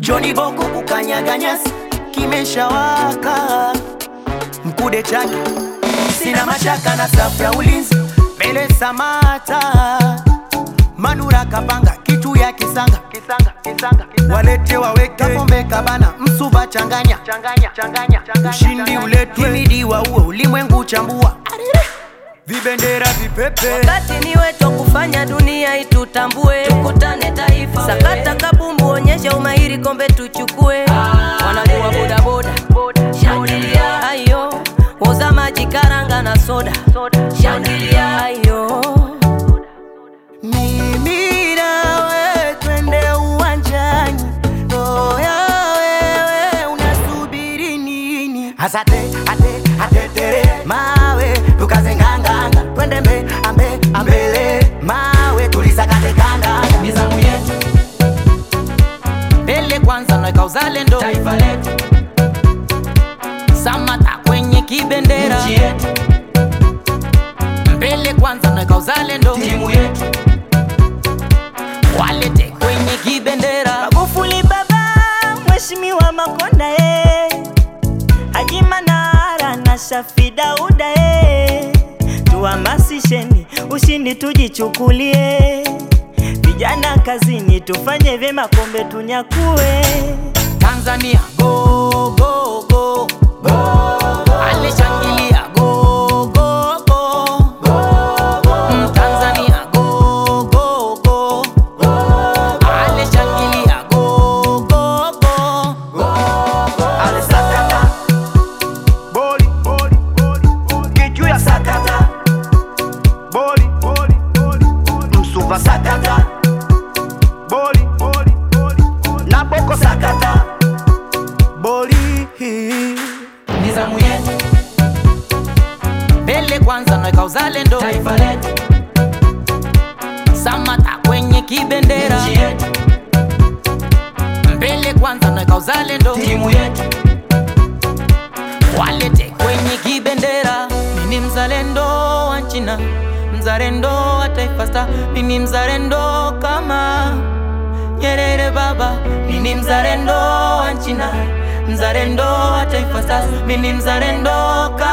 Joni Boko kukanyaga nyasi kimeshawaka, mkude chake sina mashaka na safu ya ulinzi mbele Samata Manura kapanga kitu ya kisanga kisanga kisanga, kisanga. walete waweke pombe kabana msuba changanya changanya changanya ushindi uletwe himidi wa uo ulimwengu chambua vibendera vipepe Wakati ni wetu kufanya dunia itutambue, tukutane taifa. Sakata kabumbu, onyesha umahiri, kombe tuchukue. Wanajua bodaboda, shangilia ayo, oza maji, karanga na soda, shangilia ayo. Mimi nawe twende uwanjani, oya wewe unasubiri nini? Asate ate atetere mawe tukaze nganganga, twende mbe ambe ambele mawe tulisakate kandanga. Nizamu yetu, Mbele kwanza naweka uzalendo, taifa letu, Samata kwenye kibendera. nchi yetu, Mbele kwanza naweka uzalendo, timu yetu, walete kwenye kibendera. Magufuli baba, Mheshimiwa Makonda eh, Haji Manara na Shafi Dauda eh, tuhamasisheni ushindi tujichukulie, vijana kazini tufanye vyema, kombe tunyakue. Tanzania go go go alishangilia go go go Mm, Tanzania go go go alishangilia go go go alisakata boli boli boli boli kichu ya sakata boli boli boli boli msuva sakata boli boli boli boli na boko sakata boli nizamu yetu, mbele kwanza naweka uzalendo taifa letu, Samata kwenye kibendera nchi yetu, mbele kwanza naweka uzalendo timu yetu, walete kwenye kibendera. Mimi mzalendo wa China, mzalendo wa Taifa Star, mimi mzalendo kama Nyerere baba, mimi mzalendo wa China, mzalendo wa Taifa Stars, mimi mzalendo kama